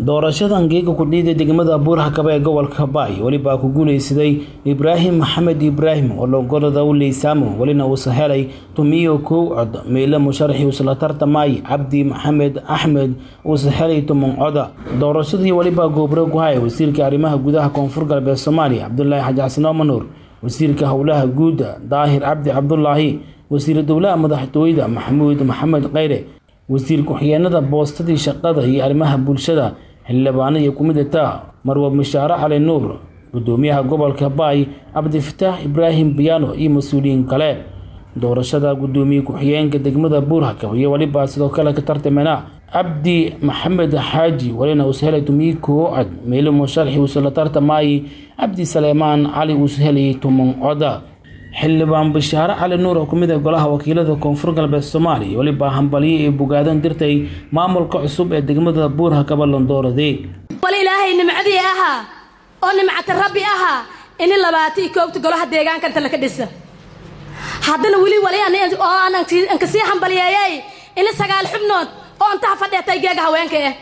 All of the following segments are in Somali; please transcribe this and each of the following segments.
doorashadan geega kudhiida degmada buurhakaba ee gobolka baay welibaa ku guuleysaday ibraahim maxamed ibraahim oo logorada u leysaamo welina uusa helay tumiyo kow cod meyle musharaxii uusla tartamay cabdi maxamed axmed uusa helay tuman coda doorashadii welibaa goobro ku haya wasiirka arrimaha gudaha koonfur galbeed soomaaliya cabdulaahi xaji xasan oomanuur wasiirka howlaha guuda daahir cabdi cabdulaahi wasiir dowlaha madaxtooyada maxamuud maxamed kheyre wasiir ku-xigeenada boostadii shaqada iyo arrimaha bulshada xildhibaano iyo kumidata marwab mashaare cali nuur gudoomiyaha gobolka baay cabdifataax ibraahim biyaano iyo mas-uuliyiin kale doorashada gudoomiye ku-xigeenka degmada buurhakab iyo welibaa sidoo kale ka tartamena cabdi maxamed xaaji welina uus helay tumiyi koo cod meelo musharaxi uuse la tartamayay cabdi saleemaan cali uus helayay tuman coda xildhibaan bashaare cali nuur oo kumid ah golaha wakiilada koonfur galbeed soomaaliya welibaa hambalyo ee bogaadan dirtay maamulka cusub ee degmada buurhakaba londoorade wal ilaahay nimcadii ahaa oo nimcata rabbi ahaa ini labaataiyo koobta golaha deegaanka inta laka dhisa haddana weli wali oo aananka sii hambaliyeeyay ini sagaal xubnood oo intaha fadheetay geega haweenka ah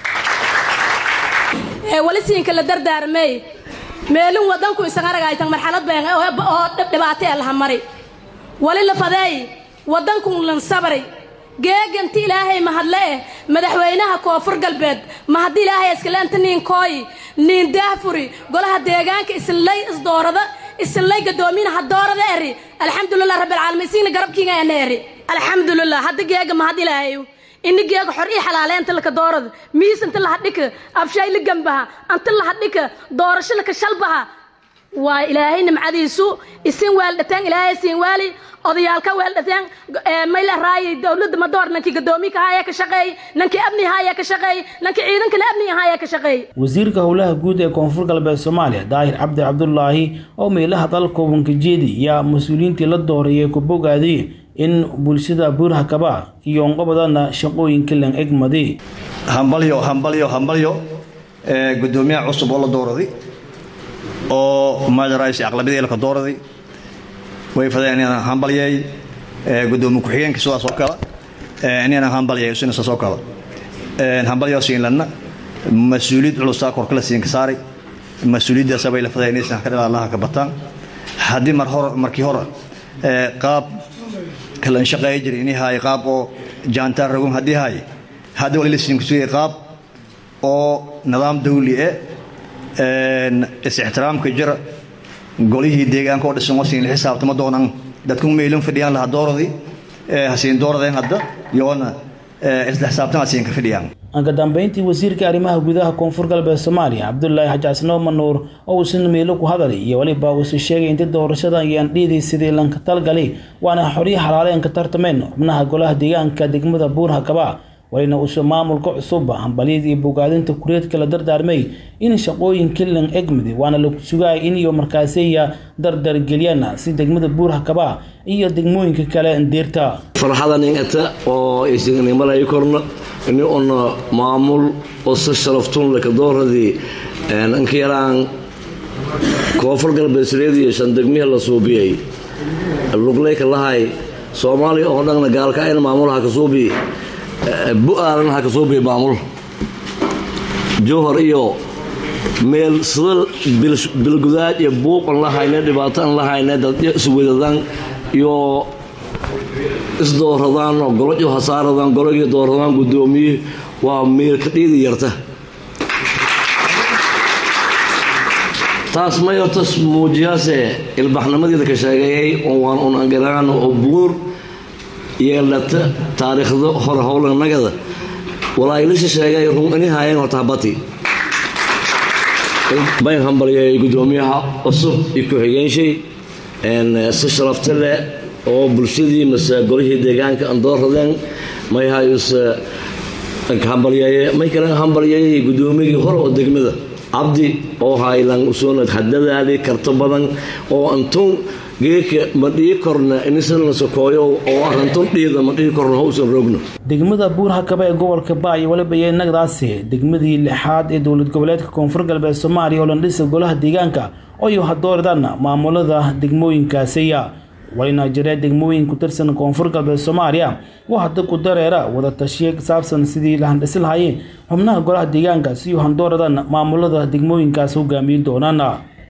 ee wali siinka la dardaarmay meelin wadanku isan aragaytan marxalad been oo dhibaato ee laha mari wali la fadeey wadanku lan sabray geeganti ilaahay mahadle eh madaxweynaha koonfur galbeed mahaddi ilaahay iskaleenta niin kooyi niin daahfuri golaha deegaanka isinlay isdoorada isinlay gadoominaha doorada eri alxamdulilah rabbilcaalamiin isiina garabkiinga ena eri alxamdulilah hadda geega mahad ilaahay ini geega xor ii xalaale anta laka doorada miis inta lahadhika abshaay la gambaha anta lahadhika doorasho laka shalbaha waa ilaahay nimcadiisu isin weeldhateen ilaahay siin waali odayaalka weeldhateen mayla raayay dowladda madoor nankii gadoomiga haaya ka shaqeey nankii amni haaya ka shaqeey nankii ciidankale amniga haaya ka shaqeey wasiirka howlaha guud ee koonfur galbeed soomaaliya daahir cabdi cabdulaahi oo meelaha dalka wankajeedi yaa mas-uuliyiintii la doorayay ku bogaaday in bulshada buurhakaba iyo onqobadana shaqooyinka lan egmadi hambalyo hambalyo hambalyo gudoomiyaha cusub oo la dooraday oo madaraysi aqlabiyadii laka dooraday way fadeen inaan hambalyay gudoomiye ku-xigeenka sidaas oo kale inaan hambalyay isina saas oo kale hambalyo siin lana mas-uuliyad culusaa korkala siin ka saaray mas-uuliyaddaasa bay la fadeen inaysan ka dhalaalaha ka bataan haddii mar hore markii hore qaab kalan shaqeeya jiray inay haay qaab oo jaantaar ragun haddii haay hadda wali la siin kusugay qaab oo nidaam dawli eh is-ixtiraamka jira golihii deegaanka oo dhisan wasiin la xisaabtama doonaan dadku meelin fadhiyaan laha dooradii hasiin dooradeen hadda yoona isla xisaabtan hasiin ka fadhiyaan anka dambeyntii wasiirka arrimaha gudaha koonfur galbeed soomaaliya cabdulaahi xaji xasan oomanuur oo uusan meelo ku hadalay iyo weliba uusa sheegay inta doorashadan iyo andhiidii sidii lanka talgalay waana xoryo xalaaleen ka tartameen xubnaha golaha deegaanka degmada buurhakaba walina uusa maamulka cusub hambalyada iyo bogaadinta kureedka la dardaarmay in shaqooyinka lan egmidi waana la sugaay in iyo markaasiya dardargeliyaan si degmada buurhakaba iyo degmooyinka kale deerta farxadan ingata oo isnimalay korna ini una maamul oo si sharaftun laka dooradii inka yaraan koonfur galbeedsireediyo shan degmihi la suubiyay lugleyka lahay soomaaliya oo dhanna gaalka in maamulaha ka suubi bu-aalana ha ka suubiya maamul jowhar iyo meel sida bilgudaad iyo buuq an la hayne dhibaato an la hayne dadyo iswedadaan iyo isdooradaan oo goloyo hasaaradaan gologii dooradaan guddoomiye waa meel ka dhiidi yarta taas may hortas muujiyaase ilbaxnimadeeda ka sheegeeyay waan un angaraan oo buur yeelata taariikhda hore howlanagada walaayilasha sheegay run ini haayeen horta habati bayn hambalyay guddoomiyaha cusub iyo ku-xigeenshey si sharafta leh oo bulshadii mase golihii deegaanka aan dooradeen may hayuse hambalyeeye may kale hambalyeeyay guddoomiyagii hore oo degmada cabdi oo haylan usoonad hadadaadii karto badan oo antun geeka ma dhii korna inisan la sokooyo oo arintun dhiida ma dhihi korna hausan roogno degmada buurhakaba ee gobolka baay weliba iyo nagdaasi degmadii lixaad ee dowlad goboleedka koonfur galbeed soomaaliya oo landhisa golaha deegaanka oo iyo hadooridaan maamulada degmooyinkaasiya walina jira degmooyin ku tirsan koonfur galbeed soomaaliya oo hadda ku dareera wada tashiye ku saabsan sidii la handhisi lahaayeen xubnaha golaha deegaanka si u handooradan maamulada degmooyinkaas hogaamiyi doonaan